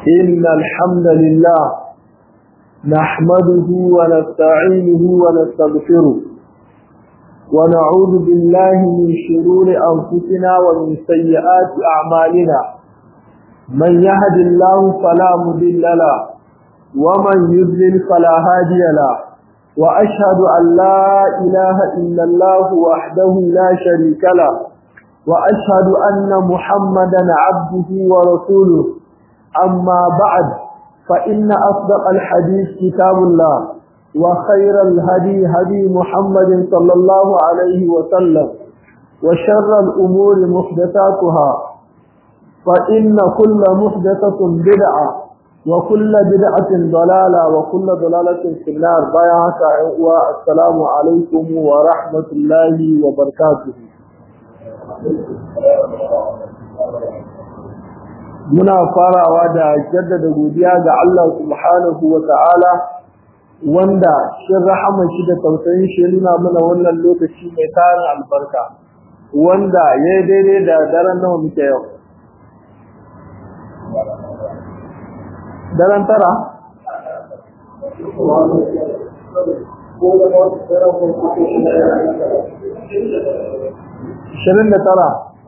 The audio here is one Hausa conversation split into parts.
إن الحمد لله نحمده ونستعينه ونستغفره ونعوذ بالله من شرور أنفسنا ومن سيئات أعمالنا من يهد الله فلا مضل له ومن يضلل فلا هادي له وأشهد أن لا إله إلا الله وحده لا شريك له وأشهد أن محمدا عبده ورسوله أما بعد فإن أصدق الحديث كتاب الله وخير الهدي هدي محمد صلى الله عليه وسلم وشر الأمور محدثاتها فإن كل محدثة بدعة وكل بدعة ضلالة وكل ضلالة في النار بيعك والسلام عليكم ورحمة الله وبركاته muna farawa da jaddada godiya ga Allah subhanahu wa ta'ala wanda shin rahaman shi da tausayin shi nuna mana wannan lokaci mai tarin albarka wanda ya daidai da daren nawa muke yau daren tara Shirin da tara.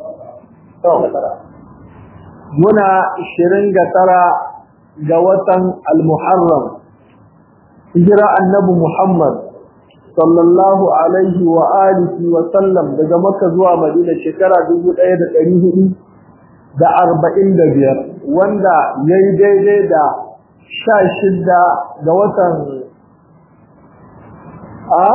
muna ishirin ga tara ga watan al-muharram hijira annabi muhammad sallallahu alaihi wa alihi wa sallam daga makka zuwa madina shekara dubu ɗaya da ɗari hudu da arba'in da biyar wanda ya yi daidai da sha shida ga watan a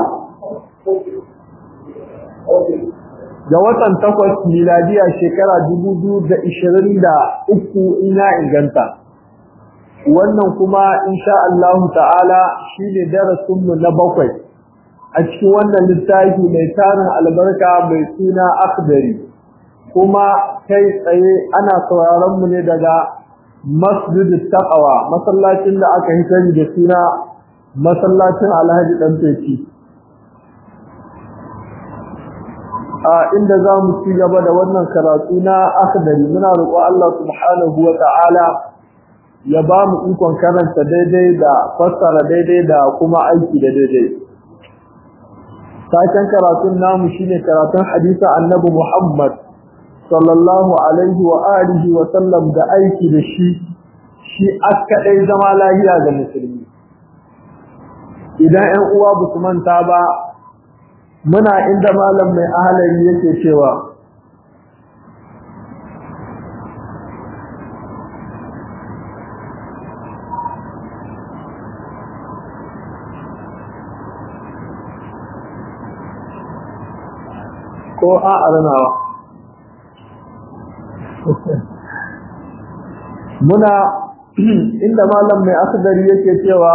ga watan takwas miladiya shekara dubu biyu da ishirin da uku ina inganta wannan kuma insha Allahu ta'ala shine darasinmu na bakwai a cikin wannan littafi mai tarin albarka mai suna akhdari kuma kai tsaye ana sauraron mu ne daga masjid taqwa masallacin da aka yi sani da suna masallacin Alhaji dan Feci a inda za mu ci gaba da wannan karatu na akhdari muna roƙo Allah subhanahu wa ta'ala ya ba mu ikon karanta daidai da fassara daidai da kuma aiki da daidai saken karatun namu shine karatun hadisa annabi Muhammad sallallahu alaihi wa alihi wa sallam da aiki da shi shi askadai zama lahiya ga musulmi idan 'yan uwa ba su manta ba muna inda malam mai ahalari yake cewa ko a arnawa muna inda malam mai akhdari yake cewa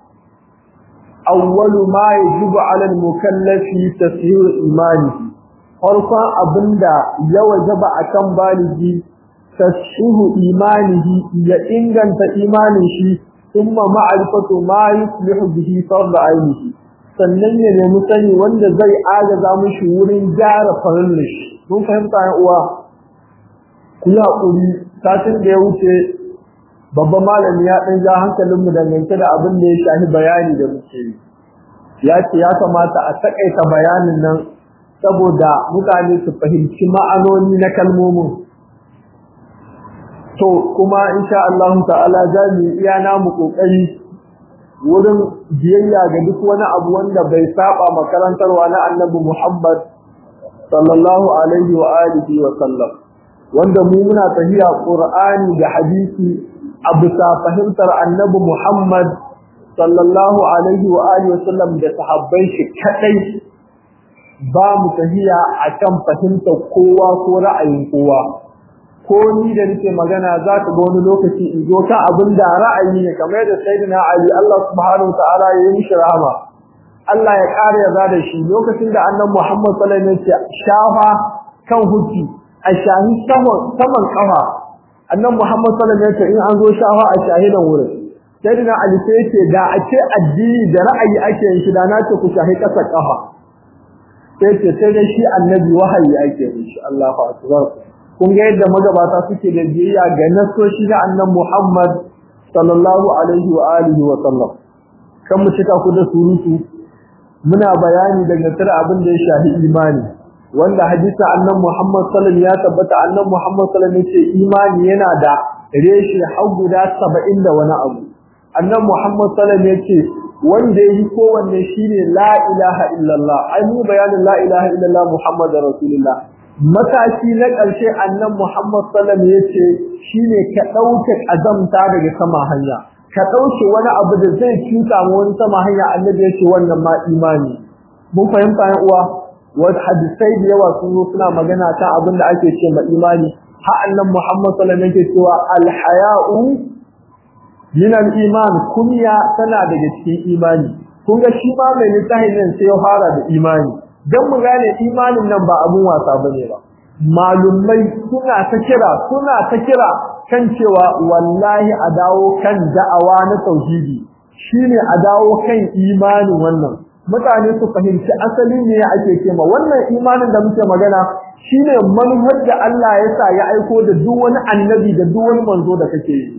awwalu ma yajibu 'ala al-mukallafi tashihu imani farkon abinda ya wajaba akan baligi tashihu imanihi ya inganta imanin shi thumma ma'rifatu ma yuslihu bihi fard ainihi sannan ya nemi sani wanda zai agaza mishi wurin gyara farin shi mun fahimta ya uwa ku yi hakuri satin da ya wuce babban malami ya ɗan ja hankalinmu dangance da abin da ya shafi bayani da muke yi ya ce ya kamata a taƙaita bayanin nan saboda mutane su fahimci ma'anoni na kalmomin to kuma insha Allah ta'ala za mu iya namu kokari wurin biyayya ga duk wani abu wanda bai saba makarantarwa na Annabi Muhammad sallallahu alaihi wa alihi wa sallam wanda mu muna tahiya Qur'ani da hadisi a bisa fahimtar annabi Muhammad sallallahu alaihi wa alihi wasallam da sahabbai shi kadai ba mu tahiya akan fahimtar kowa ko ra'ayin kowa ko ni da nake magana za ka ga wani lokaci in zo ka abin da ra'ayi ne kamar da sayyidina Ali Allah subhanahu ta'ala ya yi mishi rahama Allah ya kare ya da shi lokacin da annabi Muhammad sallallahu alaihi wasallam shafa kan hukki a shahi saman saman kafa annan Muhammad sallallahu alaihi wasallam in an zo shawa a shahidan wurin sayyidina Ali sai yace da a ce addini da ra'ayi ake yin shi da na ce ku shahi kasa kafa sai ce sai dai shi annabi wahayi ake yin shi Allahu akbar kun ga yadda magabata suke da biyayya ga nasoshi na annan Muhammad sallallahu alaihi wa alihi wa sallam kan mu cika ku da surutu muna bayani daga tare abin da ya shafi imani wanda hadisi annan Muhammad sallallahu ya tabbata annan Muhammad sallallahu yace imani yana da reshe har guda 70 da wani abu annan Muhammad sallallahu yace wanda yi kowanne shine la ilaha illallah ai mu bayanin la ilaha illallah Muhammadur rasulullah mataki na ƙarshe annan Muhammad sallallahu yace shine ka dauke azamta daga sama hanya ka dauke wani abu da zai cuta mu wani sama hanya annabi yace wannan ma imani mun fahimta yan uwa wasu hadisai da yawa sun zo suna magana ta abin da ake ce ma imani ha annan Muhammad sallallahu alaihi wasallam yake cewa al-haya'u min al-iman kunya tana daga cikin imani kun ga shi ma mai littafin nan sai ya fara da imani dan mu gane imanin nan ba abun wasa bane ba malumai suna ta kira suna ta kira kan cewa wallahi a dawo kan da'awa na tauhidi shine a dawo kan imanin wannan mutane su fahimci asali ne ake kema wannan imanin da muke magana shine manhaj da Allah ya sa ya aiko da duk wani annabi da duk wani manzo da kake yi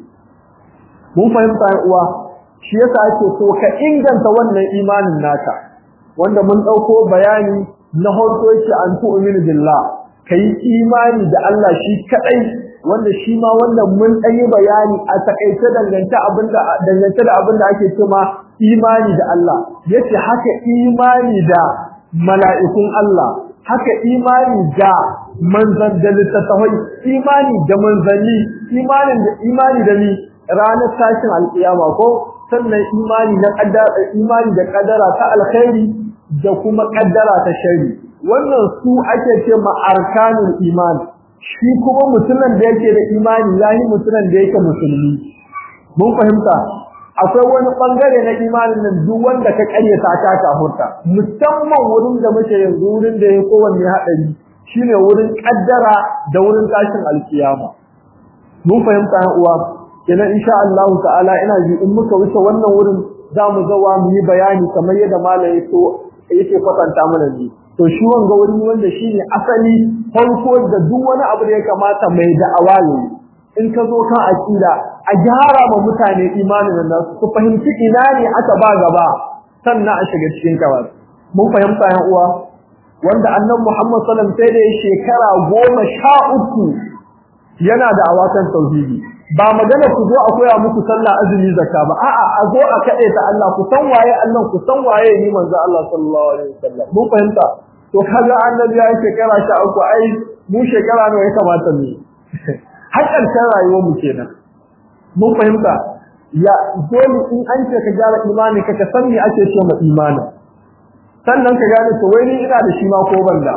mun fahimta uwa shi yasa ake so ka inganta wannan imanin naka wanda mun dauko bayani na farko yake an tu'minu billah kai imani da Allah shi kadai wanda shi ma wannan mun yi bayani a takaice dangance abinda dangance da abinda ake cewa imani da Allah yace haka imani da mala'ikun Allah haka imani da manzan da littattafai imani da manzanni imanin da imani da ni ranar tashin alƙiyama ko sannan imani na kaddara imani da kaddara ta alkhairi da kuma kaddara ta shari wannan su ake ce ma arkanul iman shi kuma mutumin da yake da imani yayi mutumin da yake musulmi mun fahimta akwai wani bangare na imanin nan duk wanda ka karyata ka kafurta musamman wurin da muke yanzu wurin da ya kowanne hadari shine wurin kaddara da wurin tashin alkiyama mun fahimta yan uwa kenan insha Allah ta'ala ina ji in muka wuce wannan wurin zamu zawa mu yi bayani kamar yadda malai so yake kwatanta mana ji to shi wanga wuri wanda shine asali farko da duk wani abu da ya kamata mai da'awa ne in ka zo kan aqida a gyara ma mutane imanin nan su fahimci ina ne aka ba gaba sannan a shiga cikin kawai mun fahimta yan uwa wanda annabi Muhammad sallallahu alaihi wasallam sai da shekara goma sha uku yana da awakan tauhidi ba magana ku zo a koya muku sallah azumi zakka ba a'a a zo a kade ta Allah ku san waye Allah ku san waye ni manzo Allah sallallahu alaihi wasallam mun fahimta to kaga annabi ya shekara sha uku ai mu shekara nawa ya kamata mu har ƙarshen rayuwar mu kenan mun fahimta ya dole in an ce ka gyara imani ka san me ake so ma imani sannan ka gane to wai ni ina da shi ma ko banda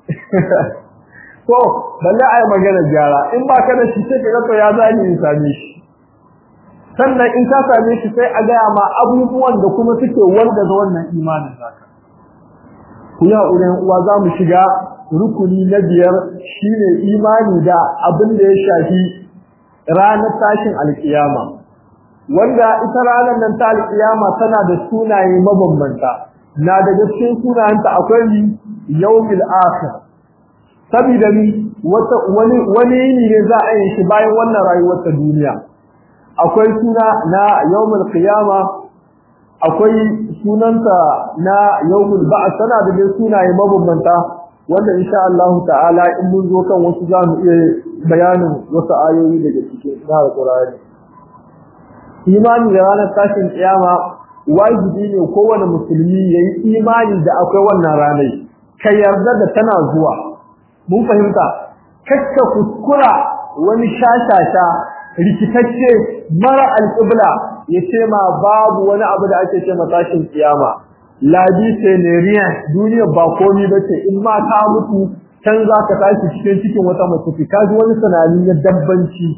to balle ai magana gyara in ba ka da shi sai ka ga to ya zani in same shi sannan in ka same shi sai a gaya ma abubuwan da kuma suke wanda da wannan imanin zaka ku ya uren uwa za mu shiga rukuni na biyar shine imani da abin da ya shafi ranar tashin alkiyama wanda ita ranar nan ta alkiyama tana da sunaye mabambanta na daga cikin sunayenta akwai yawmil akhir saboda ni wata wani wani ne za a yi shi bayan wannan rayuwar ta duniya akwai suna na yawmul qiyama akwai sunanta na yawmul ba'th tana da sunaye mabambanta wanda insha Allah ta'ala in mun zo kan wasu za mu iya bayanin wasu ayoyi daga cikin Al-Qur'ani imani da ranar tashin kiyama wajibi ne kowane musulmi yayi imani da akwai wannan ranar ka yarda da tana zuwa mun fahimta kakka kuskura wani shashasha rikitacce mara alƙibla ya ce ma babu wani abu da ake ce tashin kiyama labi tenerian duniya ba komi ba ce in ma ka mutu can za ka tashi cikin cikin wata mace ka ji wani sanani na dabbanci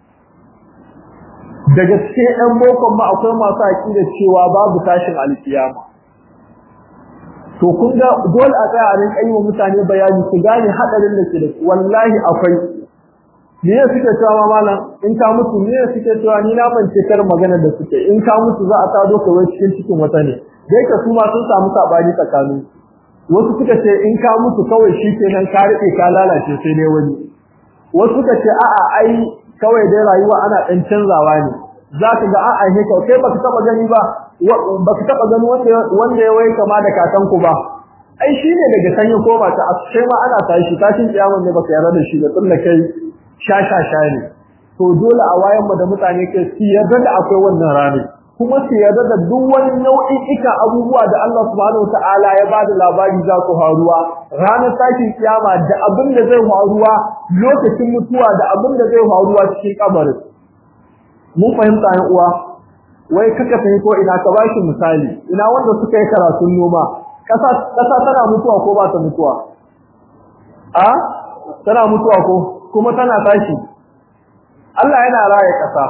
daga cikin ɗan bokon ma akwai masu aƙida cewa babu tashin alkiyama to kun ga dole a tsaya a rinka yi wa mutane bayani su gane haɗarin da ke da su wallahi akwai me ya suke cewa malam in ka mutu me ya suke cewa ni na mance kar magana da suke in ka mutu za a tado ka wai cikin cikin wata ne dai ka su ma sun samu sabani tsakanin wasu suka ce in ka mutu kawai shi kenan ka rike ka lalace sai dai wani wasu suka ce a'a ai kawai dai rayuwa ana dan canzawa ne zaka ga an aihe ka kai baka taba gani ba baka taba gani wanda wanda ya waye kama da kakanku ba ai shine daga sanyi ko ba ta ashe ma ana tashi tashin kiyamun ne baka yarda da shi da tunda kai sha sha sha ne to dole a wayan mu da mutane kai su yarda da akwai wannan rana kuma su yarda da duk wani nau'in ika abubuwa da Allah subhanahu wataala ya bada labari za ku haruwa ranar tashin kiyama da abin da zai haruwa lokacin mutuwa da abin da zai haruwa cikin kabarin mun fahimta yan uwa wai kaka fahimto ina ka bashi misali ina wanda suka yi karatun noma kasa kasa tana mutuwa ko ba ta mutuwa a tana mutuwa ko kuma tana tashi Allah yana raye kasa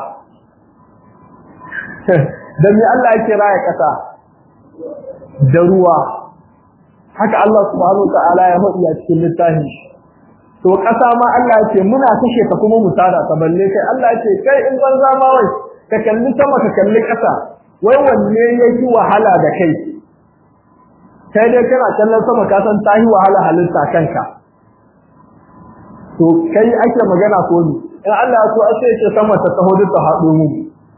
dan me Allah yake raye kasa da ruwa haka Allah subhanahu wataala ya faɗi a cikin littafin to kasa ma Allah yake muna kashe ta kuma mu tada ta balle kai Allah yake kai in banza ma wai ka kalli sama ka kalli kasa wai wanne yake wahala da kai kai dai kana kallon sama ka san ta yi wahala halitta kanka to kai ake magana ko ni in Allah ya so a sai ce sama ta taho ta haɗo mu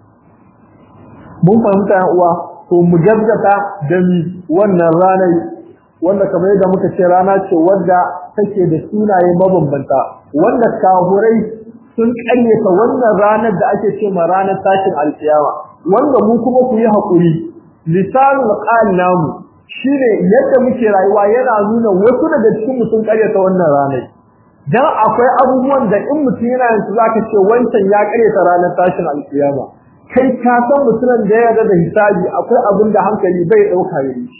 mun fahimta yan uwa to mu gaggata da mi wannan ranar wanda kamar yadda muka ce rana ce wadda take da sunaye mabambanta wanda kahurai sun ƙaryata wannan ranar da ake ce ma ranar tashin alkiyama wanda mu kuma ku yi haƙuri lisanul qal namu shine yadda muke rayuwa yana nuna wasu daga cikin mu sun ƙaryata wannan ranar dan akwai abubuwan da in mutum yana yanzu zaka ce wancan ya ƙaryata ranar tashin alkiyama kai ka san mutumin da ya yarda da hisabi akwai abin da hankali bai dauka yayi shi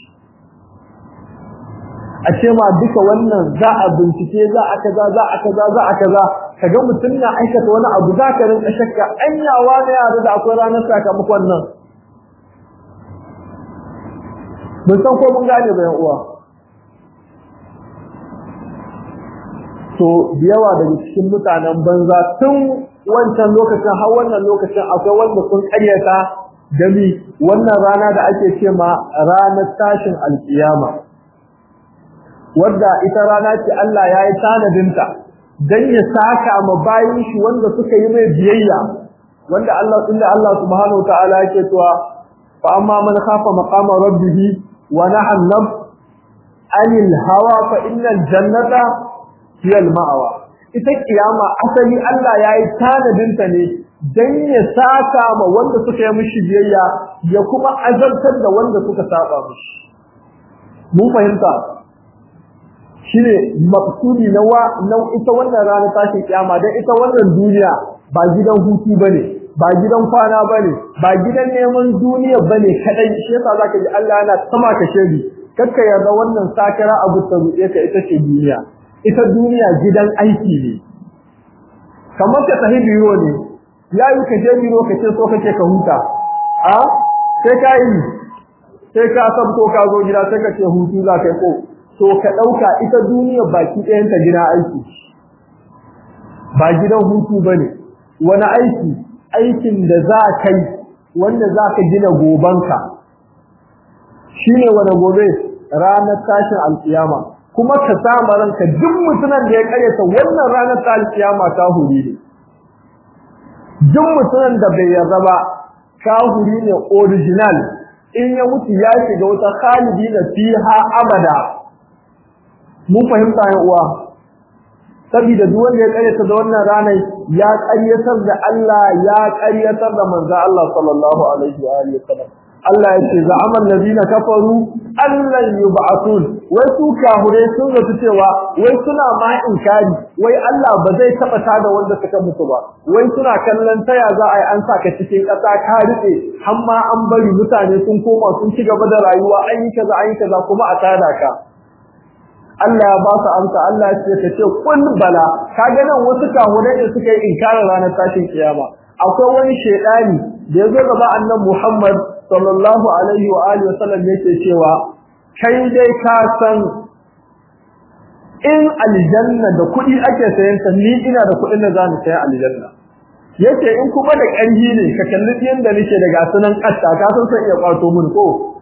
a ce ma duka wannan za a bincike za a kaza za a kaza za a kaza kaga mutum na aikata wani abu za ka rinka shakka anyawa ne yarda da akwai ranar sakamakon nan mun san ko mun gane bayan uwa to da yawa daga cikin mutanen banza tun wancan lokacin har wannan lokacin akwai wanda sun karyata dami wannan rana da ake ce ma ranar tashin alkiyama wadda ita rana ce Allah ya yi tanadinta don ya saka ma bayin shi wanda suka yi mai biyayya wanda Allah inda Allah subhanahu ta'ala yake cewa fa amma man khafa maqama rabbih wa nahan nafs anil hawa fa innal jannata hiya al ma'wa ita kiyama asali Allah ya yi tanadinta ne dan ya saka ma wanda suka yi mishi biyayya ya kuma azabtar da wanda suka saba mishi mun fahimta shine maksudi na wa na ita wannan rana tashin kiyama dan ita wannan duniya ba gidan hutu bane ba gidan kwana bane ba gidan neman duniya bane kadai shi yasa zaka ji Allah yana sama ka shedi kakka yarda wannan sakara abu ta ruɗe ka ita ce duniya ita duniya gidan aiki ne kamar ka tafi biro ne ya yi ka je biro ka ce so kake ka huta a sai ka yi sai ka sabto ka zo gida sai ka ce hutu za ka yi ko to ka ɗauka ita duniya baki ɗayanta gida aiki ba gidan hutu ba ne wani aiki aikin da za ka yi wanda za ka gina gobanka shi ne wani gobe ranar tashin alkiyama kuma ka sama ranka duk mutumin da ya karyata wannan ranar ta alkiyama ta huri ne duk mutumin da bai yarda ba kahuri ne original in ya mutu ya shiga wata khalidi na fiha abada mun fahimta ya uwa saboda duk wanda ya karyata da wannan ranar ya karyatar da Allah ya karyatar da manzo Allah sallallahu alaihi wa alihi wasallam Allah ya ce za'amal ladina kafaru allan yub'athun wai su kahure sun zato cewa wai suna ma inkari wai Allah ba zai taba tada wanda suka mutu ba wai suna kallon taya za a yi an saka cikin ƙasa ka rike har ma an bari mutane sun koma sun ci gaba da rayuwa an yi kaza an yi kaza kuma a tada ka Allah ya ba su amsa Allah ya ce ka ce kun bala kaga nan wasu kahurai da suka yi inkarin ranar tashin kiyama akwai wani shedani da ya zo gaba annabi Muhammad sallallahu alaihi wa alihi wasallam yake cewa kai dai ka san in aljanna da kuɗi ake sayan ta ni ina da kuɗin da zamu sayi aljanna yace in kuma da ƙarfi ne ka kalli yanda nake da gasunan ƙasta ka san sai iya kwato mun ko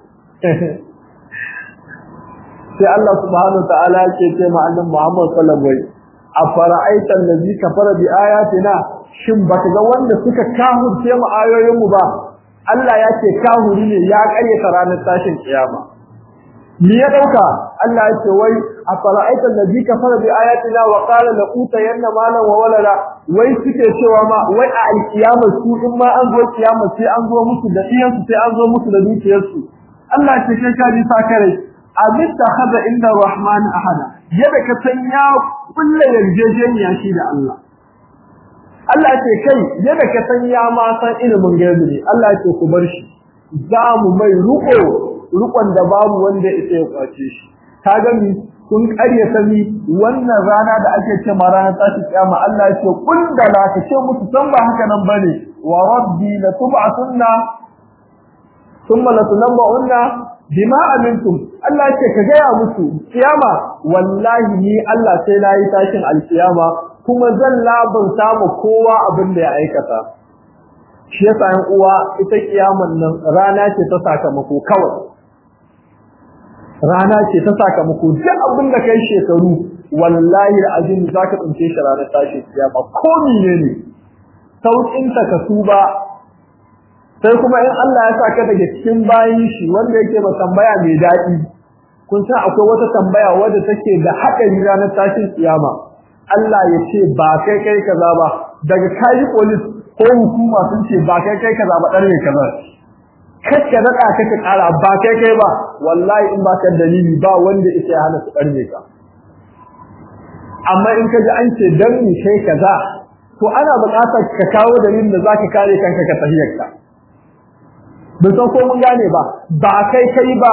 sai Allah subhanahu wa ta'ala yake ce ma annabi Muhammad sallallahu alaihi wa sallam afara'aita allazi kafara bi ayatina shin baka ga wanda suka kahurce mu ayoyin mu ba Allah ya ce kahuri ne ya karyata ranar tashin kiyama me ya dauka Allah ya ce wai afara'aita allazi kafara bi ayatina wa qala la utayanna malan wa walada wai suke cewa ma wai a alkiyama su in ma an zo kiyama sai an zo musu da iyan su sai an zo musu da dukiyar su Allah ya ce kai ka ji sa kare abin da hada inda rahman ahada yadda ka san ya kulle yarjejeniya shi da Allah Allah ya ce kai yadda ka san ya ma san ilimin gaibi ne Allah ya ce ku bar shi za mu mai ruko rukon da babu wanda ya kwace shi ka gani kun ƙarya sani wannan rana da ake ce ma ranar tashi kiyama Allah ya ce kun da la ka ce musu san ba haka nan bane wa rabbi la tub'atunna thumma la tunabba'unna bima amintum Allah ya ce ka gaya musu kiyama wallahi ni Allah sai na yi tashin alkiyama kuma zan labarta mu kowa abin da ya aikata shi yasa yan uwa ita kiyaman nan rana ce ta sakamako kawai rana ce ta sakamako duk abin da kai shekaru wallahi azim zaka tsince shi ranar tashi kiyama ko menene saukin ta ka tuba sai kuma in Allah ya saka daga cikin bayin shi wanda yake ba tambaya mai daɗi kun san akwai wata tambaya wadda take da haɗari ranar tashin kiyama Allah ya ce ba kai kai kaza ba daga kai police ko hukuma sun ce ba kai kai kaza ba dan ne kaza kacce daɗa kake ƙara ba kai kai ba wallahi in ba ka dalili ba wanda yake hana su ƙarfe ka amma in ka ji an ce dan ni kai kaza to ana buƙatar ka kawo dalilin da zaka kare kanka ka tahiyar ka bin san ko mun gane ba ba kai kai ba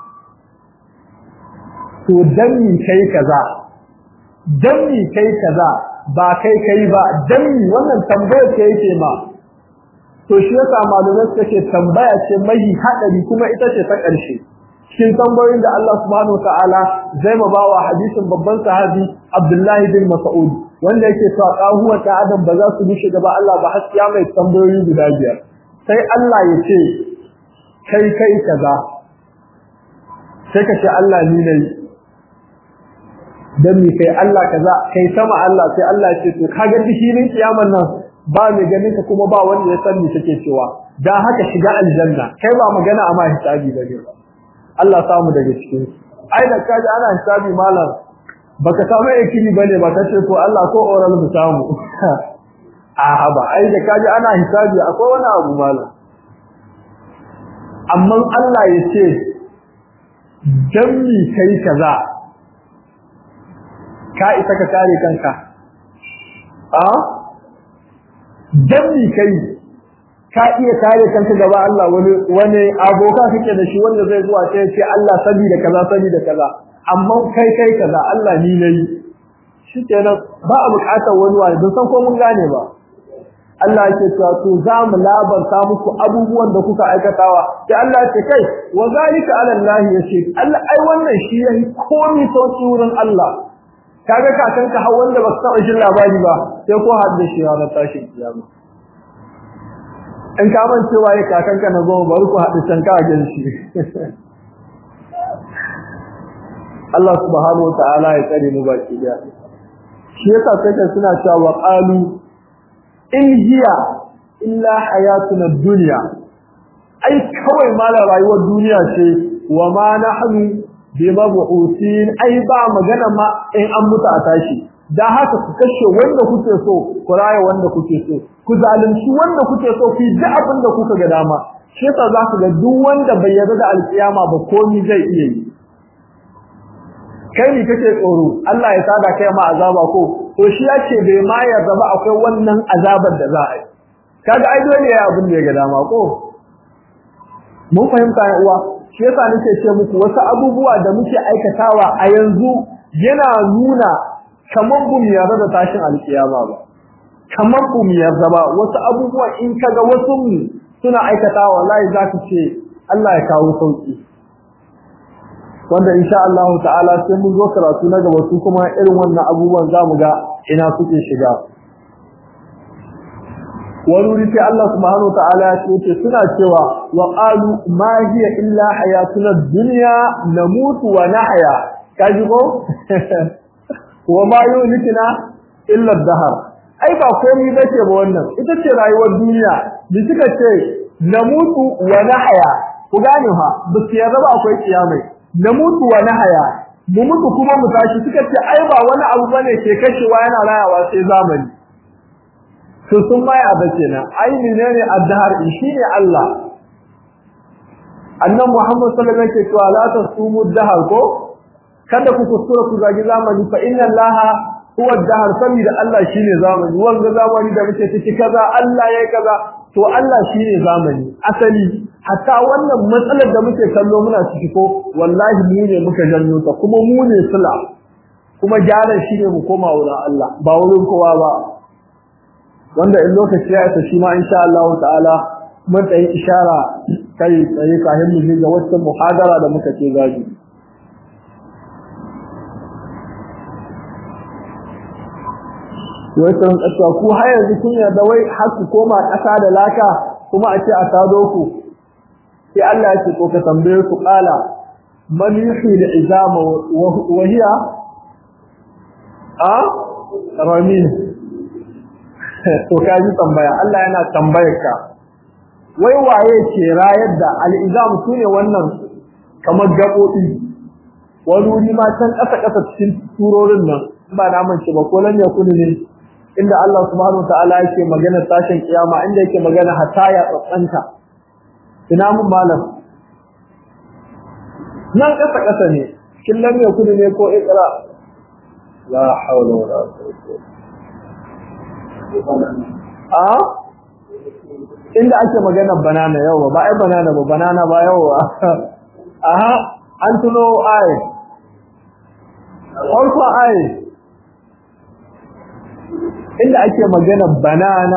to dan ni kai kaza dan ni kai kaza ba kai kai ba dan ni wannan tambayar ke yake ma to shi yasa malamai suka ce tambaya ce mai hadari kuma ita ce ta ƙarshe cikin tambayoyin da Allah subhanahu wataala zai ma bawa hadisin babban sahabi Abdullahi bin Mas'ud wanda yake cewa kahuwa ta adam ba za su bushe gaba Allah ba har ya mai tambayoyi guda biyar sai Allah ya ce kai kai kaza sai ka ce Allah ni ne dan mi kai Allah kaza kai sama Allah sai Allah ya ce to kaga dishinin kiyaman nan ba mai ganin ka kuma ba wanda ya san me take cewa dan haka shiga aljanna kai ba magana amma hisabi bane ba Allah samu daga cikin ai da kaji ana hisabi malam baka samu yakini bane ba kace to Allah ko oral mu samu a ba ai da kaji ana hisabi akwai wani abu malam amma Allah ya ce dan mi kai kaza ka isa ka kare kanka a dan mi kai ka iya kare kanka gaba Allah wani wani aboka kake da shi wanda zai zuwa sai ce Allah sabi da kaza sabi da kaza amma kai kai kaza Allah ni nayi shikenan ba a bukatar wani wani don san ko mun gane ba Allah yake cewa to za mu labarta muku abubuwan da kuka aikatawa sai Allah ya ce kai wa zalika ala Allah yace Allah ai wannan shi yayi komai sauki wurin Allah kaga kakanka har wanda ba taɓa jin labari ba sai ko hadda shi ranar tashin kiyama in ka man cewa ya kakanka na zo bari ku haɗu can ka gan shi Allah subhanahu wataala ya tsare mu baki da shi yasa sai suna cewa qalu in hiya illa hayatuna dunya ai kawai mala rayuwar duniya ce wa ma nahnu bi mabu'usin ai ba magana ma in an mutu a tashi da haka ku kashe wanda kuke so ku raya wanda kuke so ku zalunci wanda kuke so ku ji abin da kuka ga dama shi yasa za ku ga duk wanda bai yarda da alkiyama ba komai zai iya yi kai ne kake tsoro Allah ya sada kai ma azaba ko to shi yace bai ma yarda ba akwai wannan azabar da za a yi kaga ai dole ya abin da ya ga dama ko mun fahimta ya uwa shi yasa nake ce muku wasu abubuwa da muke aikatawa a yanzu yana nuna kamar bu mu yarda da tashin alkiyama ba kamar bu mu yarda ba wasu abubuwa in kaga wasu mu suna aikatawa wallahi zaka ce Allah ya kawo sauki wanda insha Allah ta'ala sai mun zo karatu na gaba su kuma irin wannan abubuwan zamu ga ina suke shiga wani wuri sai Allah subhanahu wa ta'ala ya ce suna cewa wa qalu ma hiya illa hayatuna dunya namutu wa nahya kaji ko wa ma yulikina illa dahar ai ba komai bace ba wannan ita ce rayuwar duniya da suka ce namutu wa nahya ku gane ha ba su yarda ba akwai kiyamai namutu wa nahya mu mutu kuma mu tashi suka ce ai ba wani abu bane ke kashewa yana rayawa sai zamani to sun mai abu kenan ai menene addahar shine Allah annan Muhammad sallallahu alaihi wasallam ke cewa la tasumu dahar ko kada ku kuskura ku zagi zamani fa inna Allah huwa dahar saboda Allah shine zamani wanga zamani da muke ciki kaza Allah yayi kaza to Allah shine zamani asali hatta wannan matsalar da muke kallo muna ciki ko wallahi mu ne muka janyo ta kuma mu ne sula kuma gyaran shine mu koma wurin Allah ba wurin kowa ba wanda in lokaci ya isa shi ma insha Allah ta'ala mun tsayi ishara kai tsaye kafin mu ga wata muhadara da muka ce zagi wai sun kasuwa ku har yanzu kun yarda wai har ku koma ƙasa da laka kuma a ce a tado ku sai Allah ya ce ko ka tambaye ku qala man yuhyi al-izama wa hiya a ramin to ka ji tambaya Allah yana tambayar ka wai waye ke rayar da al-izam sune wannan kamar gabobi wani wuri ma can ƙasa ƙasa cikin turorin nan ba na mance ba ko lan yakunu ne inda Allah subhanahu wa ta'ala yake magana tashin kiyama inda yake magana hatta ya tsantsanta ina mun malam nan kasa kasa ne kin lam yakun ne ko iqra la hawla wala quwwata a inda ake magana banana yawa ba ai banana ba banana ba yawa aha an tuno ai farko ai inda ake magana banana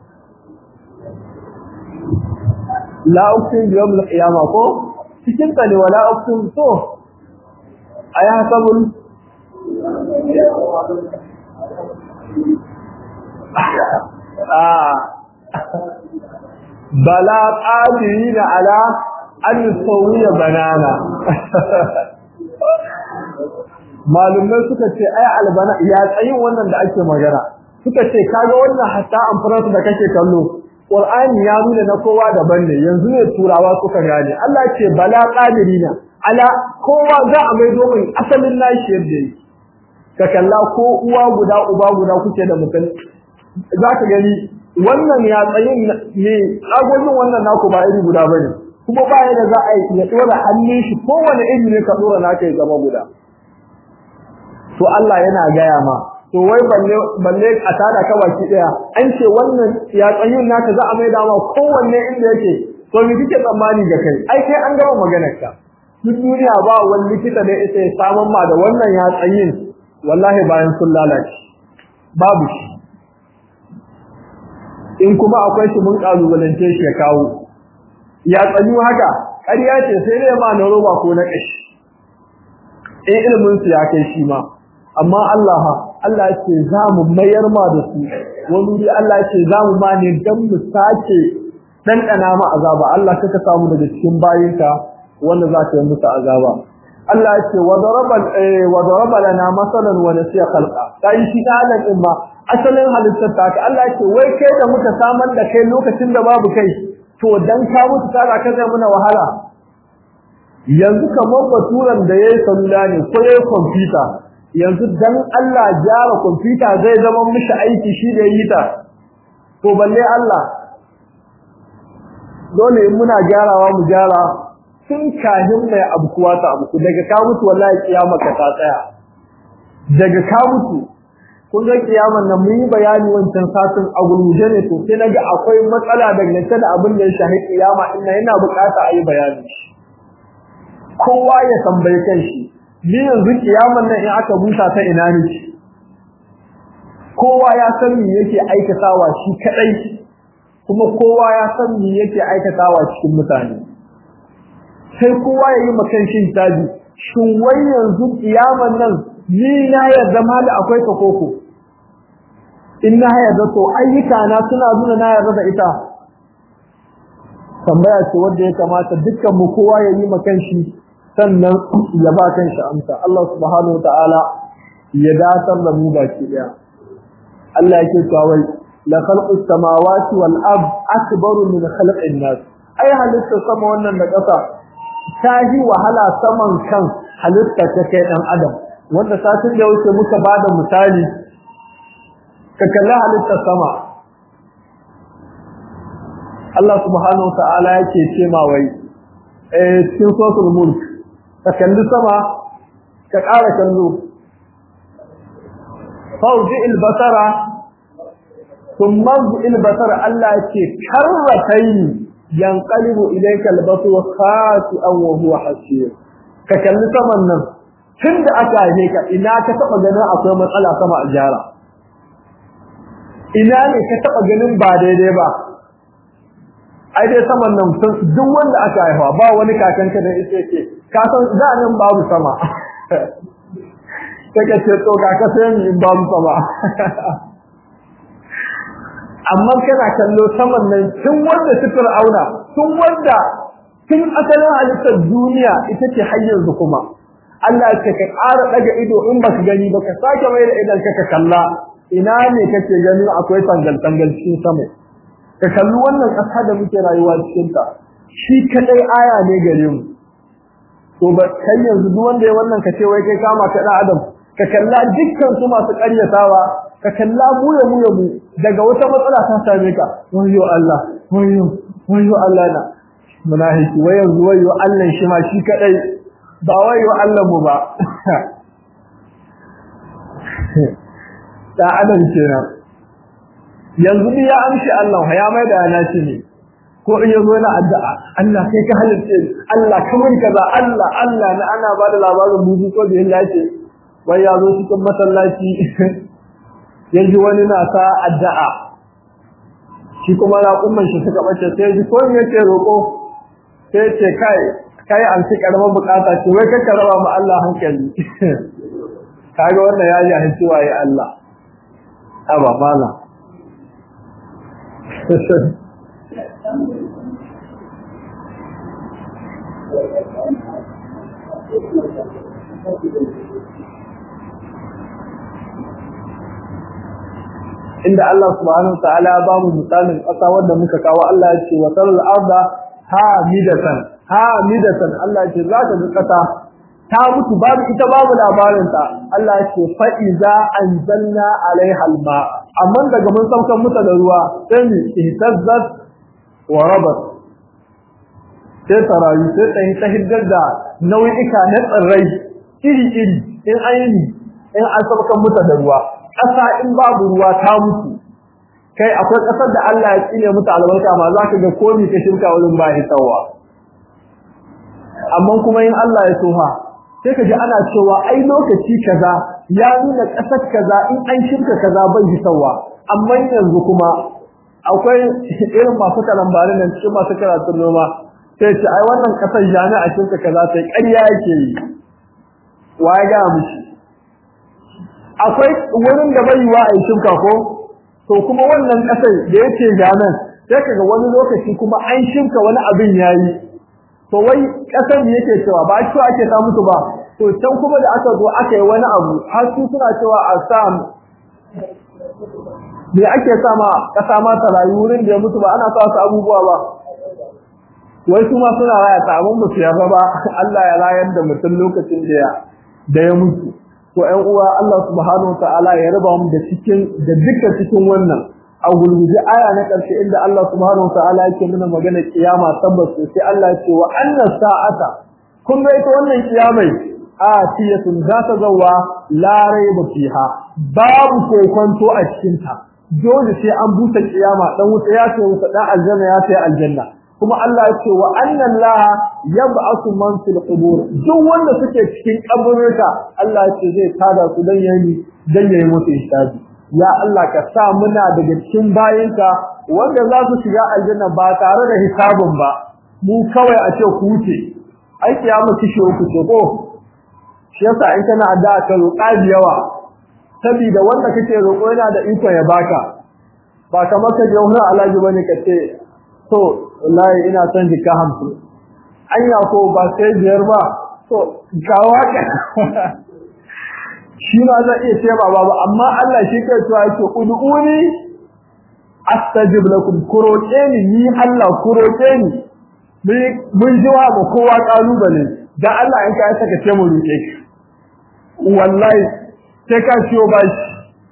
la uqsim bi yawm al-qiyama ko cikin ta ne wala uqsim to aya sabul ah bala qadirina ala an yusawiya banana malumai suka ce ai albana ya tsayin wannan da ake magana suka ce kaga wannan hatta amfaransu da kake kallo Qur'ani ya nuna na kowa daban ne yanzu ne turawa suka gane Allah ce bala qadirina ala kowa za a mai domin asalin nashi yadda yake ka kalla ko uwa guda uba guda kuke da mutum zaka gani wannan ya tsayin ne agogin wannan naku ba iri guda bane kuma ba yadda za a yi ya dora hannun shi kowane iri ne ka dora naka ya zama guda to Allah yana gaya ma to wai balle balle a tada ka baki daya an ce wannan ya tsayin naka za a maida ma kowanne inda yake to me kike tsammani ga kai ai kai an gama maganar ka duk duniya ba wani likita da yake samun ma da wannan ya tsayin wallahi bayan sun lalace babu shi in kuma akwai shi mun kalubalance shi ya kawo ya tsayu haka ƙarya ce sai dai ma na roba ko na ƙashi in ilimin su ya kai shi ma amma Allah Allah ce za mu mayar ma da su wani wuri Allah ce za mu ma ne dan mu sace ɗanɗana ma azaba Allah kaka samu daga cikin bayinka wanda za ka yi musu azaba Allah ce wa daraba wa daraba lana masalan wa nasiya khalqa kai shi dalan din ma asalin halittar ta Allah ce wai kai da muka samar da kai lokacin da babu kai to dan ka mutu kaga ka zai muna wahala yanzu kamar baturan da yayi salula ne ko yayi computer yanzu dan Allah gyara computer zai zama mishi aiki shi da yi ta to balle Allah dole in muna gyarawa mu gyara tun kahin mai abukuwa ta abuku daga ka mutu wallahi kiyama ka ta tsaya daga ka mutu kun ga kiyaman nan mun yi bayani wancan satin a gurguje ne to sai naga akwai matsala dangane da abin da ya shahi kiyama ina yana bukata a yi bayani kowa ya tambaye kanshi ni yanzu kiyaman nan in aka busa ta ina ne kowa ya san me yake aikatawa shi kadai kuma kowa ya san me yake aikatawa cikin mutane sai kowa ya yi makan shi tabi shin wai yanzu kiyaman nan ni na yarda mali akwai ta koko in na yarda to ayyuka na suna nuna na yarda da ita tambaya ce wanda ya kamata dukkan mu kowa ya yi makan shi sannan ya ba kan shi amsa Allah subhanahu wataala ya datar da mu baki daya Allah yake cewa wai la khalqus samawati wal ard akbaru min khalqin nas ai halitta sama wannan da ƙasa ta yi wahala saman kan halitta ta kai dan adam wanda satin da wuce muka bada misali ka kalli halittar sama Allah subhanahu wa ta'ala yake ce ma wai eh cikin suratul mulk ka kalli sama ka ƙara kallo fawji albasara thumma albasara Allah yake karratayn yanqalibu ilayka albasu khati'an wa huwa hasir ka kalli saman nan tunda aka haife ka ina ka taba ganin akwai matsala sama a jara ina ne ka taba ganin ba daidai ba ai dai saman nan duk wanda aka haifa ba wani kakanka da ita yake ka san da nan babu sama take ce to ga ka sai in babu sama amma kana kallo saman nan tun wanda su fir'auna tun wanda tun asalin halittar duniya ita ce har yanzu kuma Allah ya ce ka ƙara daga ido in baka gani ba ka sake mai da idan ka kalla ina ne kake ganin akwai tangal tangal cikin sama ka kalli wannan ƙasa da muke rayuwa cikin ta shi kadai aya ne gare mu to ba kai yanzu duk wanda ya wannan ka ce wai kai kama ka dan adam ka kalla dukkan su masu ƙaryatawa ka kalla mu ya mu ya mu daga wata matsala ta same ka wayo Allah wayo wayo Allah na munafiki wai yanzu wayo Allah shi ma shi kadai ba wayo Allah mu ba da adam kenan yanzu ni ya amshi Allah ya mai da yana shi ne ko in yazo na addu'a Allah kai ka halitta Allah kamar kaza Allah Allah na ana ba da labarin buzu ko da Allah ce wai ya zo cikin masallaci yanzu wani na sa addu'a shi kuma na umman shi suka bace sai ji ko me yake roko sai ce kai kai an ci karamar bukata ce wai ka raba mu Allah hankali kaga wannan ya ji hanci waye Allah aba mala inda Allah subhanahu ta'ala ya bamu misalin ƙasa wanda muka kawo Allah ya ce wa taral arda hamidatan hamidatan Allah ya ce za ka ga ƙasa ta mutu babu ita babu labarin ta Allah ya ce fa iza anzalna alaiha alma amma daga mun saukan muta da ruwa sai ni ihtazzat wa rabat sai tarayi sai ta ta hiddar da nau'ika na tsirrai iri iri in ayi in an saukan muta da ruwa ƙasa in babu ruwa ta mutu kai akwai ƙasar da Allah ya tsine mutu albarka ma za ka ga komi ka shirka wurin ba hisawa amma kuma in Allah ya soha sai ka ji ana cewa ai lokaci kaza ya nuna ƙasar kaza in an shirka kaza bai hisawa amma yanzu kuma akwai irin masu karambarin nan cikin masu karatun noma sai ce ai wannan ƙasar jami'a shirka kaza sai ƙarya yake yi wa ya gaya mishi akwai wurin da bai yiwa a yi shuka ko to kuma wannan kasar da yake ganan sai kaga wani lokaci kuma an shuka wani abin yayi to wai kasar da yake cewa ba shi ake ta mutu ba to can kuma da aka zo aka yi wani abu har su suna cewa a sa me ake sa ma kasa ma ta rayu wurin da ya mutu ba ana sa su abubuwa ba wai su ma suna raya ta abin ba su yarda ba Allah ya rayar da mutum lokacin da ya da ya mutu to ƴan uwa Allah subhanahu ta'ala ya raba mu da cikin da duka cikin wannan a gulguje aya na ƙarshe inda Allah subhanahu ta'ala yake nuna magana kiyama tabbas sai Allah ya ce wa anna sa'ata kun ga ita wannan kiyamai a tiyatun za ta zawa la raiba fiha babu kokonto a cikin ta dole sai an buta kiyama dan wuta ya ce wuta dan aljanna ya ce aljanna kuma Allah ya ce wa annan laha yab'athu man fil qubur duk wanda suke cikin kaburruka Allah ya ce zai tada su dan yayi dan yayi musu hisabi ya Allah ka sa muna daga cikin bayinka wanda za su shiga aljanna ba tare da hisabin ba mu kawai a ce ku wuce ai kiyama kishi uku ce ko shi yasa in kana addu'a ka roƙa da yawa saboda wanda kake roƙo yana da iko ya baka ba kamar ka je wani alaji bane ka ce to wallahi ina son jika hamsin anya ko ba sai biyar ba to kawo ka shi ma zai iya ce ba babu amma Allah shi kai cewa yake ud'uni astajib lakum kuroke ni ni Allah kuroke ni mun ji wa kowa kalubale dan Allah in ka saka ce mu roke ki wallahi sai ka ciyo bashi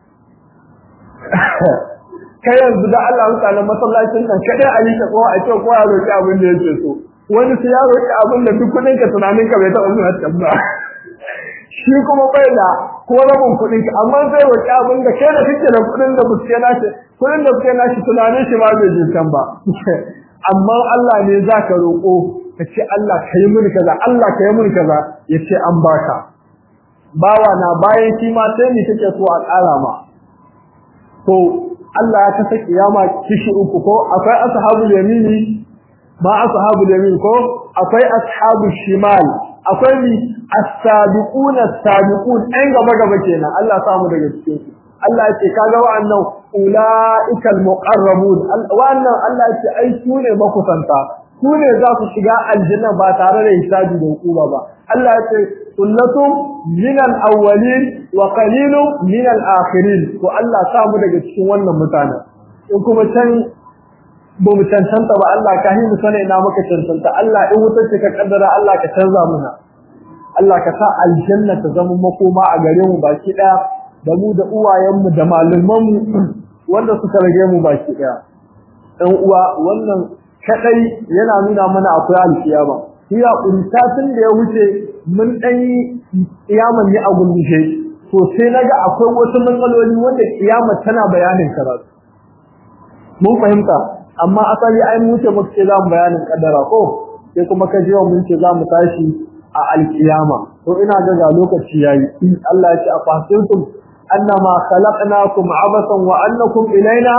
kai yanzu da Allah mutanen masallacin nan kadai a yi ko a ce ko ya roki abin da yake so wani sai ya roki abin da duk kudin ka tunanin ka bai taɓa zuwa tabba shi kuma bai da ko rabin kudin ka amma sai roki abin da kai da kake da kudin da buske nashi kudin da buske nashi tunanin shi ma bai jin kan ba amma Allah ne zaka roko ka ce Allah kai mun kaza Allah kai mun kaza yace an baka bawa na bayan shi ma sai ni kake so a ƙara ma to Allah ya kasa kiyama kishi uku ko akwai ashabul yamini ma ashabul yamin ko akwai ashabul shimal akwai mi as-sabiqun as-sabiqun ɗan gaba gaba kenan Allah ya samu daga cikin su Allah ya ce kaga wa'annan ulaikal muqarrabun wa'annan Allah ya ce ai su ne makusanta su ne za su shiga aljanna ba tare da hisabi da hukuma ba Allah ya ce sunnatun min al-awwalin wa qalilun min al-akhirin to Allah sa mu daga cikin wannan mutane in kuma can ba mu cancanta ba Allah ka himu sana ina maka cancanta Allah in wutar ka kaddara Allah ka canza muna Allah ka sa aljanna ta zama makoma a gare mu baki daya da mu da uwayenmu da malaman mu wanda suka rage mu baki daya dan uwa wannan kadai yana nuna mana akwai alkiyama iya kuntatin da ya wuce mun dan yi kiyaman ne a gurgushe to sai naga akwai wasu matsaloli wanda kiyama tana bayanin karatu mun fahimta amma asali ai mu ce muka ce zamu bayanin kaddara ko sai kuma ka ji mun ce zamu tashi a alkiyama to ina ga ga lokaci yayi Allah ya ce afasintum annama khalaqnakum abasan wa annakum ilaina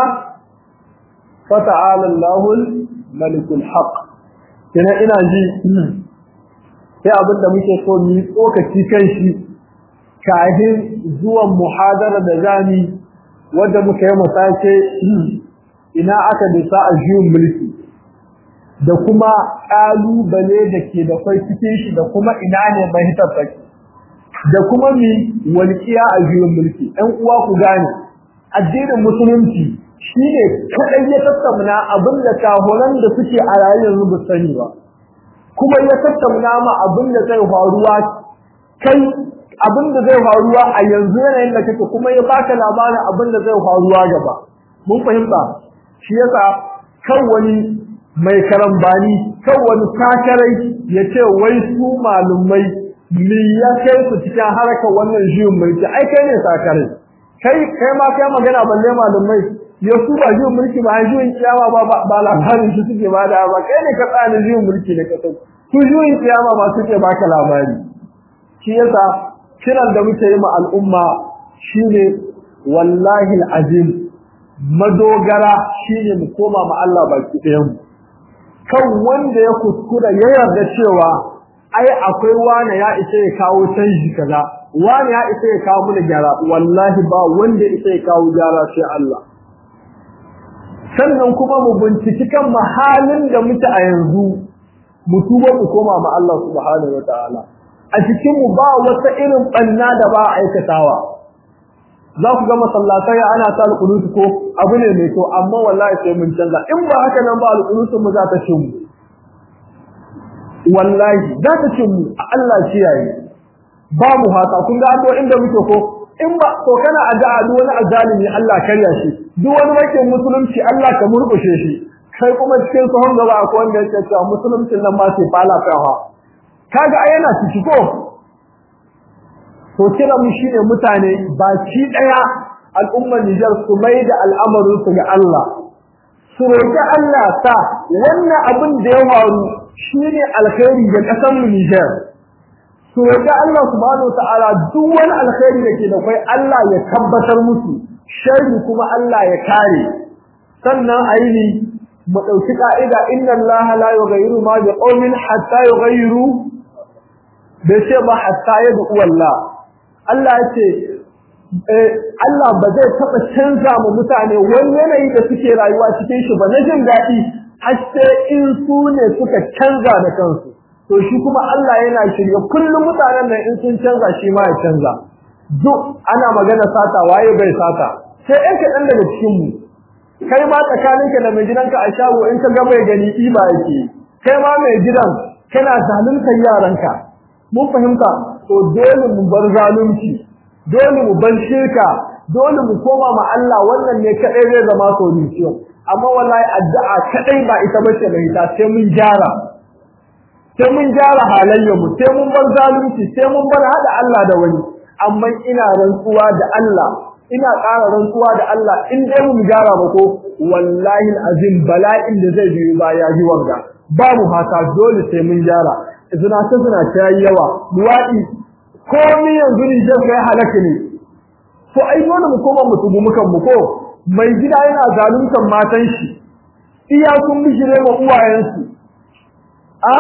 fata'ala Allahul malikul haqq kina ina ji sai abin da muke so mu tsokaci kan shi kahin zuwan muhadara da zami wanda muka yi musace ina aka dusa a juyin mulki da kuma kalubale da ke da kai cikin shi da kuma ina ne mai hitafaki da kuma mi walƙiya a juyin mulki ɗan uwa ku gane addinin musulunci shine kadai ya tattauna abin da kahoran da suke a rayuwar ba sani ba kuma ya tattauna ma abin da zai faruwa kai abin da zai faruwa a yanzu yanayin da kake kuma ya baka labarin abin da zai faruwa gaba mun fahimta shi yasa kan wani mai karambani kan wani sakarai ya ce wai su malumai me ya kai su cikin harkar wannan juyin mulki ai kai ne sakarai kai kai ma kai magana balle malumai ya su ba juyin mulki ba juyin kiyama ba ba labarin shi suke ba da ba kai ne ka tsani juyin mulki da kasar su juyin kiyama ba suke baka labari shi yasa kiran da muke yi ma al'umma shine wallahi alazim madogara shine mu koma ma Allah baki ɗayan mu kan wanda ya kuskura ya yarda cewa ai akwai wani ya isa ya kawo canji kaza wani ya isa ya kawo mana gyara wallahi ba wanda isa ya kawo gyara sai Allah sannan kuma mu binciki kan mahalin da muke a yanzu mu tuba mu koma ma Allah subhanahu wataala a cikin mu ba wata irin banna da ba aikatawa za ku ga masallatai ana ta alƙunutu ko abu ne mai to amma wallahi sai mun canza in ba haka nan ba alƙunutu mu za ta cin mu wallahi za ta cin mu a Allah kiyaye ba mu haka kun ga addu'o inda muke ko in ba to kana addu'a duk wani azalimi Allah karya shi duk wani makin musulunci Allah ka murkushe shi kai kuma cikin sahon gaba akwai wanda yake cewa musuluncin nan ma sai fala kawa kaga ai yana ciki ko to kira mu shine mutane baki daya al'ummar Nijar su mai da al'amarin su ga Allah su roƙi Allah ta wannan abin da ya faru shine alkhairi ga ƙasar mu Nijar su roƙi Allah subhanahu wataala duk wani alkhairi da ke da kai Allah ya tabbatar musu sharri kuma Allah ya kare sannan aini mu dauki ka'ida inna Allah la yughayyiru ma bi qaumin hatta yughayyiru bai ce ba hatta yadu wallah Allah ya ce Allah ba zai taɓa canza mu mutane wani yanayi da suke rayuwa cikin shi ba na jin daɗi har sai in su ne suka canza da kansu to shi kuma Allah yana shirye kullum mutanen nan in sun canza shi ma ya canza duk ana magana sata waye bai sata sai ɗan kaɗan daga cikin mu kai ma tsakaninka da mai gidanka a shago in ka ga mai gani ɗiba yake kai ma mai gidan kana zaluntar yaranka mun fahimta to dole mu bar zalunci dole mu bar shirka dole mu koma ma Allah wannan ne kadai zai zama solution amma wallahi addu'a kadai ba ita bace da ita sai mun gyara sai mun gyara halayyar mu sai mun bar zalunci sai mun bar hada Allah da wani amma ina rantsuwa da Allah ina ƙara rantsuwa da Allah in dai mu gyara ba ko wallahi azim bala'in da zai biyo ba ya ji wanga babu haka dole sai mun gyara zina ta zina ta yi yawa luwaɗi komai yanzu ni zai kai halaka ne to ai dole mu koma mu tubu mukan mu ko mai gida yana zaluntar matan shi iya sun bishire wa uwayensu a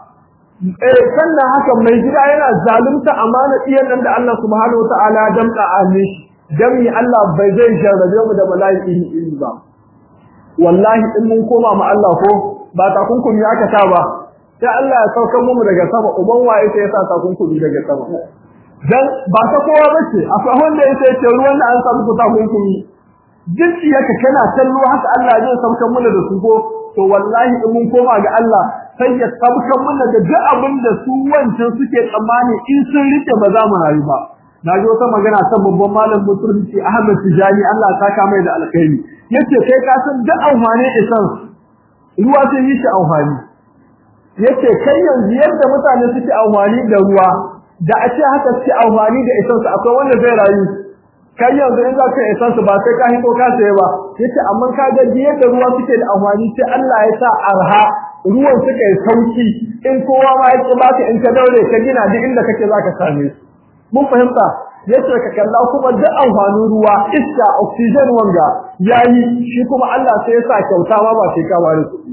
eh sannan haka mai gida yana zalunta amana iyan nan da Allah subhanahu wataala ya damka a shi dami Allah bai zai jarrabe mu da bala'i iri iri ba wallahi in mun koma ma Allah ko ba takunkumi aka sa ba sai Allah ya saukar mu daga sama uban waye sai ya sa takunkumi daga sama dan ba ta kowa bace akwai wanda yake ce ruwan da an samu ku takunkumi jinsi yake kana kallo haka Allah zai saukar mu da su ko to wallahi in mun koma ga Allah sai ya saukar mu da duk abin da su wancan suke tsammani in sun rike ba za mu rayu ba na ji wata magana ta babban malam musulunci Ahmad Tijani Allah ta ka mai da alkhairi yace kai ka san duk amfani isan ruwa sai yi shi amfani yace kai yanzu yadda mutane suke amfani da ruwa da a ce haka suke amfani da isan su akwai wanda zai rayu kai yanzu in za ka isan su ba sai ka hito ka saye ba yace amma ka ga yadda ruwa suke da amfani sai Allah ya sa arha ruwan suka yi sauki in kowa ma ya baka in ka daure ka gina duk inda kake zaka same su mun fahimta yace ka kalla kuma duk amfanin ruwa iska oxygen wanga yayi shi kuma Allah sai ya sa kyauta ma ba sai ka ware kuɗi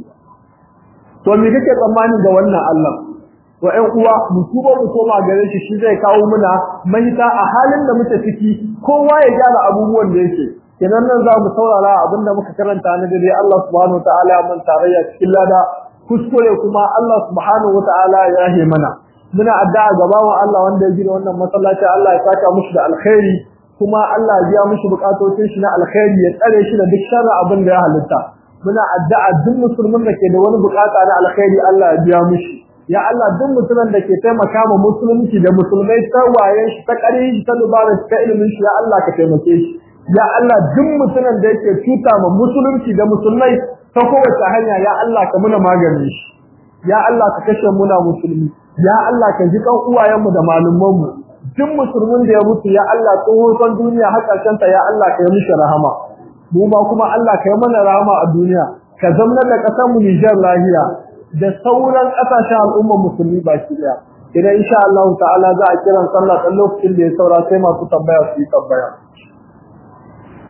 to me kake tsammani da wannan Allah wa ƴan uwa mu tuba mu koma gare shi shi zai kawo muna mahita a halin da muke ciki kowa ya gyara abubuwan da yake kenan nan za mu saurara abinda muka karanta na dare Allah subhanahu wataala mun tarayya cikin lada kuskure kuma Allah subhanahu wataala ya he mana muna addu'a ga bawan Allah wanda ya gina wannan masallaci Allah ya saka mushi da alkhairi kuma Allah ya biya mushi bukatocin shi na alkhairi ya tsare shi da duk sharri abin da ya halitta muna addu'a duk musulmin da ke da wani bukata na alkhairi Allah ya biya mushi ya Allah duk musulmin da ke taimaka ma musulunci da musulmai ta wayen shi ta ƙarin shi ta dubarar shi ta ilimin shi ya Allah ka taimake shi ya Allah duk musulmin da yake cuta ma musulunci da musulmai ta kowace hanya ya Allah ka muna maganin shi ya Allah ka kashe muna musulmi ya Allah ka ji kan uwayenmu da malumanmu duk musulmin da ya mutu ya Allah tsohon duniya har ƙarshen ta ya Allah ka yi mishi rahama mu ma kuma Allah ka yi mana rahama a duniya ka zama da ƙasar mu Nijar lahiya da sauran ƙasashen al'ummar musulmi baki daya idan insha Allah ta'ala za a kiran sallah ɗan lokacin da ya saura sai masu tambaya su yi tambaya